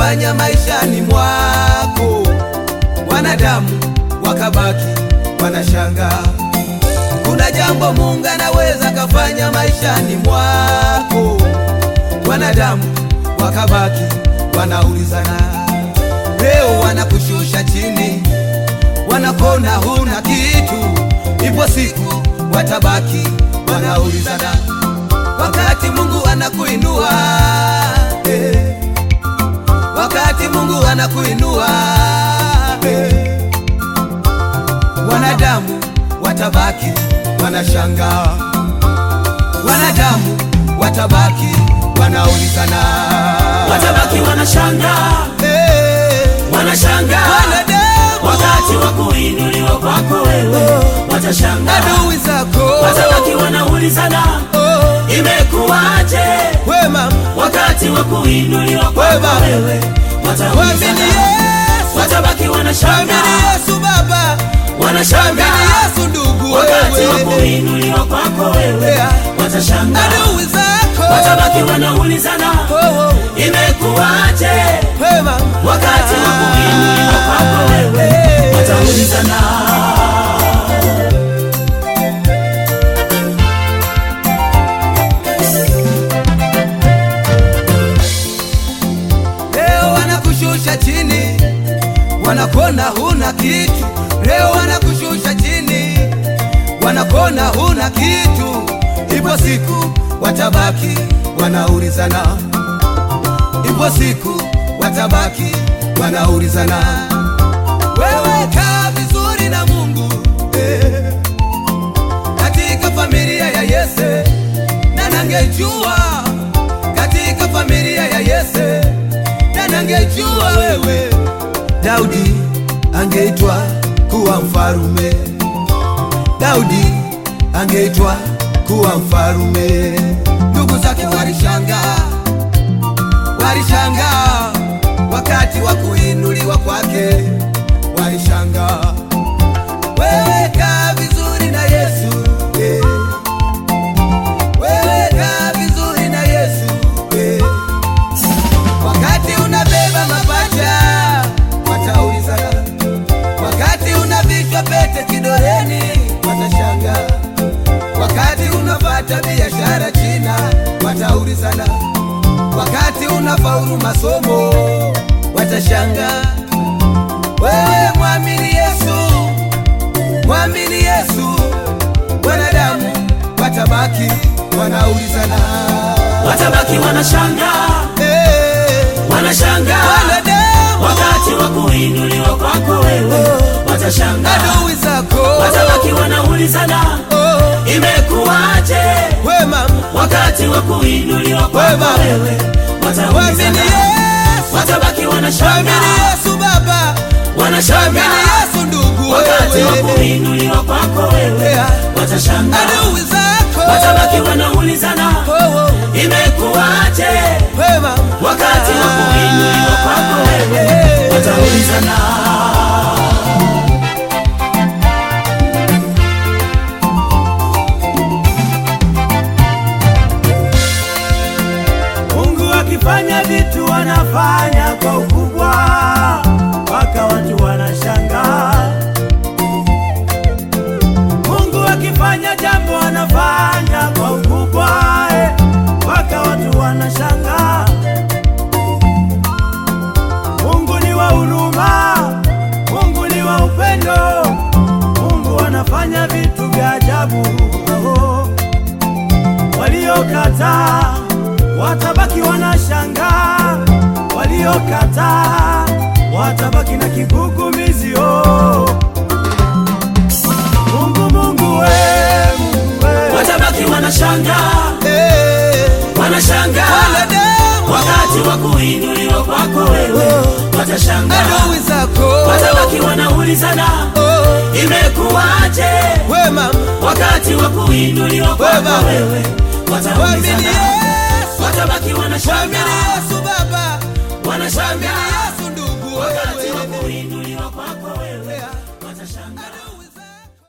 kafanya maishani mwako, wanadamu wakabaki wanashangaa. Kuna jambo Mungu anaweza kafanya maishani mwako, wanadamu wakabaki wanaulizana. Leo wanakushusha chini, wanakona huna kitu, ipo siku watabaki wanaulizana, wakati Mungu anakuinua eh, wakati Mungu anakuinua eh, wanadamu watabaki wanashangaa, wanadamu watabaki wanaulizana, watabaki wanashangaa, eh, wanashangaa wanadamu wakati wa kuinuliwa kwako wewe, watashangaa, adui zako watabaki wanaulizana oh, imekuwaje wema wakati wa kuinuliwa Wema. kwako wewe, Mwamini wataulizana, Yesu, watabaki mwamini wanashangaa, Yesu Baba, mwamini wanashangaa Yesu ndugu, wakati wa wewe kuinuliwa kwako wewe, Yeah. watashangaa, adui zako watabaki wanaulizana oh, oh, imekuwaje wema wakati wa kuinuliwa kwako wewe, Eh. wataulizana Leo wanakushusha chini, wanakona huna kitu. Leo wanakushusha chini, wanakona huna kitu. Ipo siku watabaki wanaulizana, ipo siku watabaki wanaulizana. Wewe kaa vizuri na Mungu eh, katika familia ya Yese, na nangejua katika familia ya Yese, na nangejua wewe Daudi angeitwa kuwa mfarume, Daudi angeitwa kuwa mfarume. Ndugu zake walishangaa, walishangaa wakati wa kuinuliwa kwake, walishangaa. Wewe kaa vizuri na Yesu eh. Wewe kaa vizuri na Yesu eh. Wakati unabeba mapacha wataulizana, wakati unavishwa pete kidoleni watashangaa, wakati unapata biashara China wataulizana, wakati unafaulu masomo watashangaa. Wewe mwamini Yesu, mwamini Yesu, wanadamu watabaki wanaulizana. watabaki wanashangaa, Eh, wanashangaa wanadamu wakati wa kuinuliwa kwako wewe, watashangaa, adui zako watabaki wanaulizana oh, imekuwaje wema wakati wa kuinuliwa kwako Wema. wewe, mwamini wataulizana, Yesu, watabaki mwamini wanashangaa, Yesu Baba, mwamini wanashangaa Yesu ndugu, wakati wa wewe kuinuliwa kwako wewe, Yeah. watashangaa, adui zako watabaki wanaulizana oh, oh, imekuwaje wema wakati wa kuinuliwa kwako wewe, Eh. wataulizana Mungu akifanya vitu wanafanya kwa ukubwa, mpaka watu wanashangaa. Mungu akifanya jambo anafanya kwa ukubwa, eh, mpaka watu wanashangaa. Mungu ni wa huruma, Mungu ni wa upendo, Mungu anafanya vitu vya ajabu. Oh waliokataa watabaki wanashangaa, waliokataa watabaki na kigugumizi. Oh, Mungu, Mungu we, Mungu we. watabaki wanashangaa, Eh, wanashangaa wanadamu wakati wa kuinuliwa kwako wewe, watashangaa, adui zako watabaki wanaulizana oh, imekuwaje wema wakati wa kuinuliwa Wema. kwako wewe, mwamini wataulizana, Yesu, watabaki mwamini wanashangaa, Yesu Baba, mwamini wanashangaa